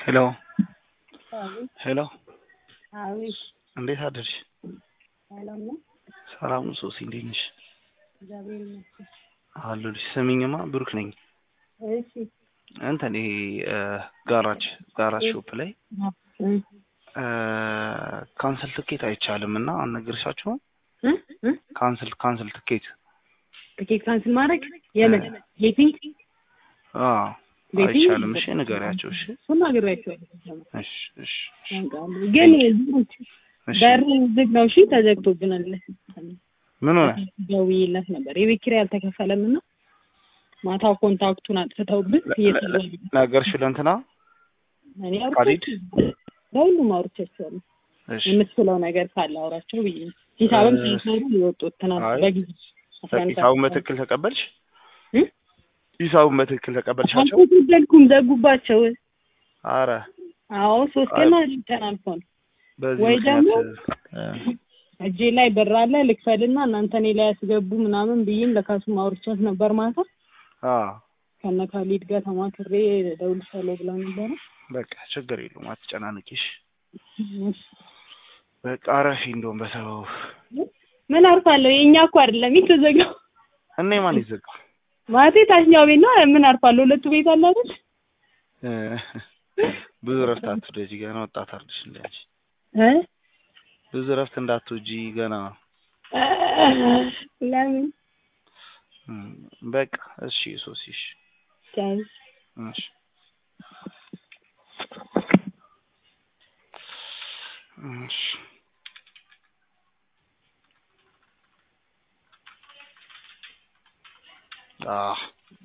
ሄሎ አቤት ሄሎ አቤት እንዴት አደርሽ? ሰላም ነው? ሰላም ነው ሶሲ፣ እንዴት ነሽ? እግዚአብሔር ይመስገን። አለሁልሽ። ስሚኝማ ብሩክ ነኝ። እሺ እንትን ይሄ ጋራጅ ጋራጅ ሾፕ ላይ እ ካንስል ትኬት አይቻልም እና አልነገርሻችሁም? እ እ ካንስል ካንስል ትኬት ትኬት ካንስል ማድረግ የምን ሌፒንግ አዎ ቤቲ አይቻልም። እሺ ንገሪያቸው። እሺ እሱን ነግሬያቸዋለሁ። እሺ እሺ ያውቃሉ። ግን ብሩክ እሺ በር ዝግ ነው። እሺ ተዘግቶብናል። ምን ሆነ? ደውዬላት ነበር የቤት ኪራይ አልተከፈለም እና ማታ ኮንታክቱን አጥፍተውብን እየተደወለ ነገርሽው ለእንትና እኔ ካሊድ? አውርቻቸዋለሁ። ለሁሉም አውርቻቸዋለሁ። እሺ የምትችለው ነገር ካለ አውራቸው ብዬ ነው። ሂሳብም እ- ሳይሰሩ የወጡት ትናንት አይ፣ በጊዜ አስራ አንድ ሂሳቡን ሰዓት በትክክል ተቀበልሽ? እ? ሂሳቡን በትክክል ተቀበልሻቸው? አልተቀበልኩም፣ ዘጉባቸው። አረ አዎ ሶስት ቀን ቀን አልፎ ነው። በዚህ ወይ ምክንያት ደግሞ እ፣ እጄ ላይ ብር አለ ልክፈልና እናንተ እኔ ላይ ያስገቡ ምናምን ብዬም ለካሱም አውርቻት ነበር ማታ አ ከነ ካሊድ ጋር ተማክሬ እደውልልሻለሁ ብላ ነበረ። በቃ ችግር የለውም አትጨናንቂሽ። በቃ አረፊ እንደውም በሰበቡ ምን አርፋለሁ? የእኛ እኮ አይደለም የተዘጋው እኔ ማን ይዘጋ ማለቴ ታችኛው ቤት ነው። ምን አርፋለሁ? ሁለቱ ቤት አለ አይደል? እ፣ ብዙ ረፍት አትውደጂ ገና ወጣት አርድሽ እንዳንቺ እ ብዙ ረፍት እንዳትወጂ ገና ለምን እም፣ በቃ እሺ ሶሲሽ ቻይ እሺ እሺ አህ